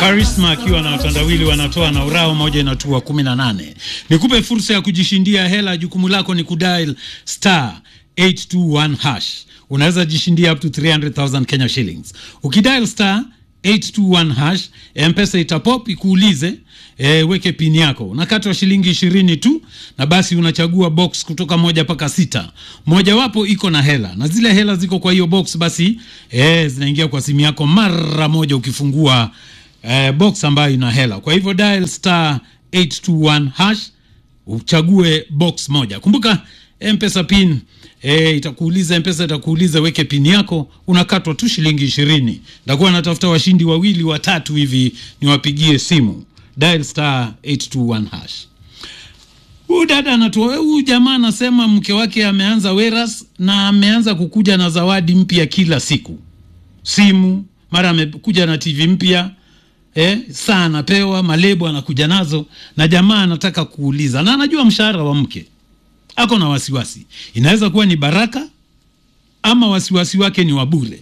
Karisma akiwa na watandawili wanatoa na urao moja inatua 18. Nikupe fursa ya kujishindia hela. Jukumu lako ni kudial star 821 hash. Unaweza jishindia up to 300,000 Kenya shillings. Ukidial star 821 hash, M-Pesa itapop ikuulize e, weke pin yako. Unakatwa shilingi ishirini tu, na basi unachagua box kutoka moja mpaka sita. Mojawapo iko na hela, na zile hela ziko kwa hiyo box, basi e, zinaingia kwa simu yako mara moja ukifungua e, box ambayo ina hela. Kwa hivyo dial star 821 hash uchague box moja. Kumbuka M-Pesa pin e, itakuuliza M-Pesa itakuuliza weke pin yako, unakatwa tu shilingi ishirini. Ndakuwa natafuta washindi wawili watatu hivi niwapigie simu. Dial star 821 hash. Huyu dada anatoa, huyu jamaa anasema mke wake ameanza weras na ameanza kukuja na zawadi mpya kila siku, simu, mara amekuja na TV mpya eh, saa anapewa, malebo anakuja nazo, na jamaa anataka kuuliza, na anajua mshahara wa mke, ako na wasiwasi, inaweza kuwa ni baraka ama wasiwasi wake ni wa bure.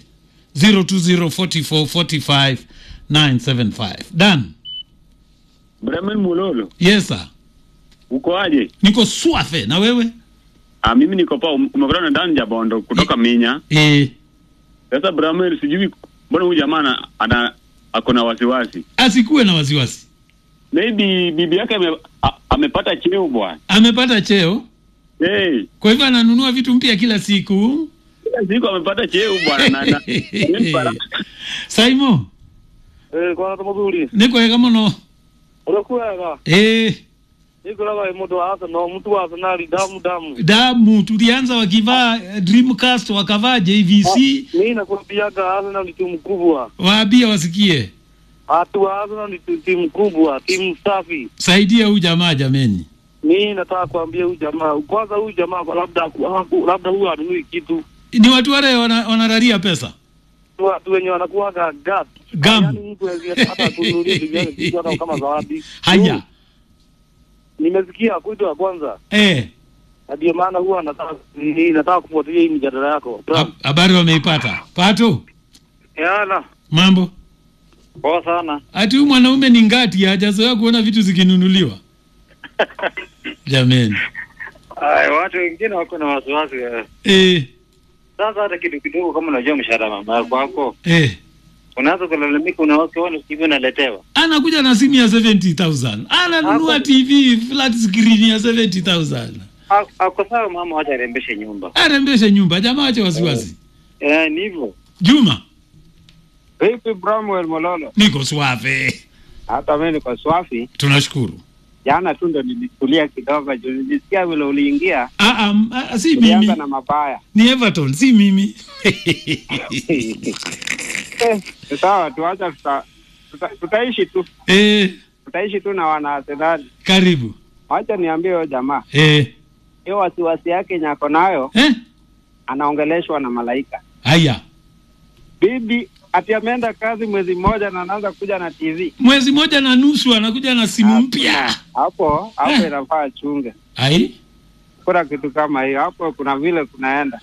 0204445975 Dan, Bremen Mulolo, yes sir, uko aje? niko swafe na wewe Ah, mimi niko pa umekutana na Dan Jabondo kutoka Minya. eh, Sasa Bremen, sijui mbona huyu jamaa ana- ana ako na wasiwasi. asikuwe na wasiwasi, Maybe bibi yake ame, a, amepata cheo bwana. amepata cheo, Hey, kwa hivyo ananunua vitu mpya kila siku. kila siku amepata cheo bwana na, na, ni baraka. Saimo Eh, kwana tumuzuri nikwega muno urakwega eh, ikuraga mundu wa Arsenal mtu wa Arsenal damu damu damu tulianza wakivaa eh, Dreamcast wakavaa JVC, mimi nakwambiaga Arsenal ni timu kubwa waambia wasikie, watu wa Arsenal ni tu- timu kubwa timu safi saidia huyu jamaa jameni. mimi nataka kuambia huyu jamaa kwanza huyu jamaa kwa labda haku- labda huyu anunui kitu Ni watu wale wana- wanararia pesa Tu watu wenye wanakuwaga gas Gam. Yaani mtu hawezi hata kununulia ndugu yake kitu hata kama zawadi haya nimesikia kuitwa ya kwanza eh, na ndio maana huwa nataka ni- nataka kufuatilia hii mijadala yako ha- habari wameipata pato yana mambo poa sana ati huyu mwanaume ni ngati hajazoea kuona vitu zikinunuliwa jameni Ay, watu wengine wako na wasiwasi eh. eh, Sasa hata kitu kidogo, kama unajua mshahara mama yako wako, eh. unaanza kulalamika, unaona hivi unaletewa. anakuja na simu ya 70000 ananunua Hapo- tv flat screen ya 70000 Ha- Ako sawa mama, wacha arembeshe nyumba. arembeshe nyumba jamaa ache wasiwasi Eh, ni hivyo. juma Vipi Bramwell Mololo? niko swafe Hata mimi niko swafi. tunashukuru Jana tu ndo nilitulia kidogo, juu nilisikia vile uliingia, ah, ah, m- ah, si mimi ulianza na mabaya. ni everton si mimi Eh, sawa, tuacha tuta, tuta, tutaishi tu eh, tutaishi tu na wana Arsenal. karibu Wacha niambie huyo jamaa, eh, hiyo wasiwasi yake nyako nayo, eh? anaongeleshwa na malaika. haya Bibi ati ameenda kazi mwezi mmoja na anaanza kuja na TV mwezi moja na nusu anakuja na simu mpya hapo hapo, Eh. inafaa chunge ai kuna kitu kama hiyo hapo, kuna vile kunaenda